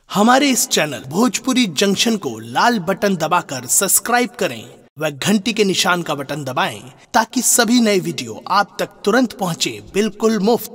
हमारे इस channel Bhojpuri junction को लाल button दबाकर सब्सक्राइब करें व घंटी के निशान का बटन दबाएं ताकि सभी नए वीडियो आप तक तुरंत पहुंचे बिल्कुल मुफ्त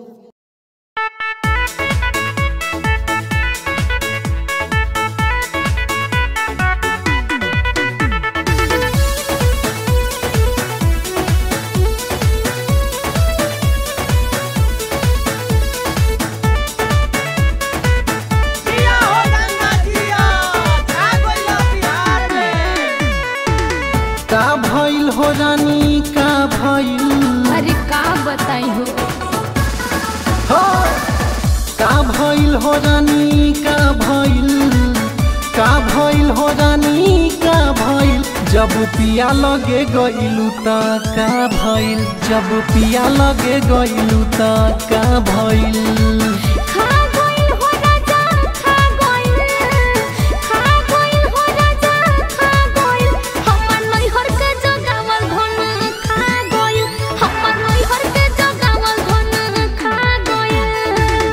जिया हो गंगा जिया छा गइल बिहार में का भइल हो रानी का भइल अरे का बताई हो हो का भइल हो रानी का भइल का भइल हो रानी का भइल जब पिया लगे गइलू त का भइल जब पिया लगे गइलू त का भइल खा गइल हो राजा खा गइल खा गइल हो राजा खा गइल हमर नैहर के जगावल धन खा गइल हमर नैहर के जगावल धन खा गइल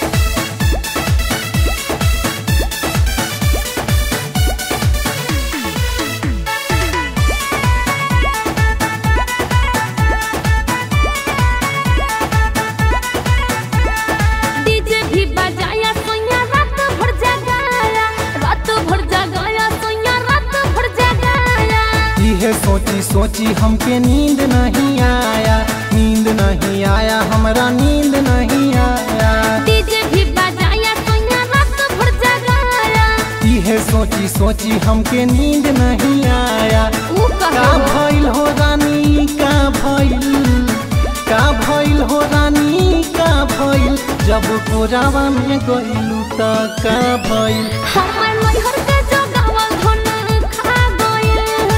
डीजे भी बजाया सोया रात भर जगाया रात भर जगाया सोया रात भर जगाया इहे सोची सोची हमके नींद नहीं आया नींद नहीं आया हमरा नींद नहीं आया डीजे भी बजाया सोया रात भर जगाया इहे सोची सोची हमके नींद नहीं आया ऊ का कहो भइल हो रानी का भइल का भइल हो रानी का भइल जब कोरावा में गइलू त का भइल हमर नैहर के जगावल धन खा गइल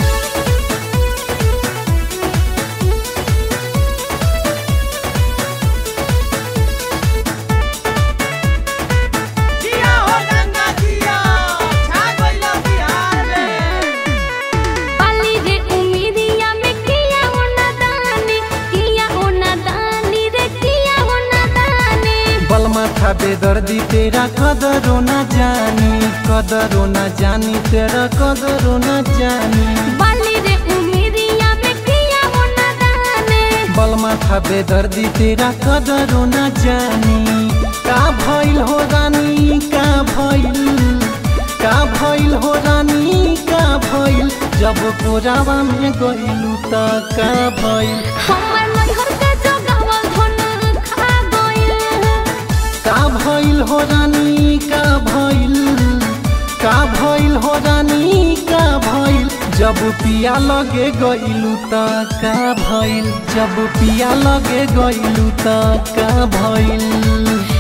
जिया हो गंगा जिया छा गइल बिहार में पाली रे उमिरिया में किया हो नादानी किया हो नादानी रे किया हो नादानी बलमा था बेदर्दी तेरा कदरो न जानी कदरो न जानी तेरा कदरो न जानी पाली रे उमिरिया में किया हो नादानी बलमा था बेदर्दी तेरा कदरो न जानी का भइल हो रानी का भइल का भइल हो रानी का भइल जब कोरावा में गइलू त का भइल हमर नैहर के जगावल धन खा गइल का भइल हो रानी का भइल का भइल हो रानी का भइल जब पिया लगे गइलू त का भइल जब पिया लगे गइलू त का भइल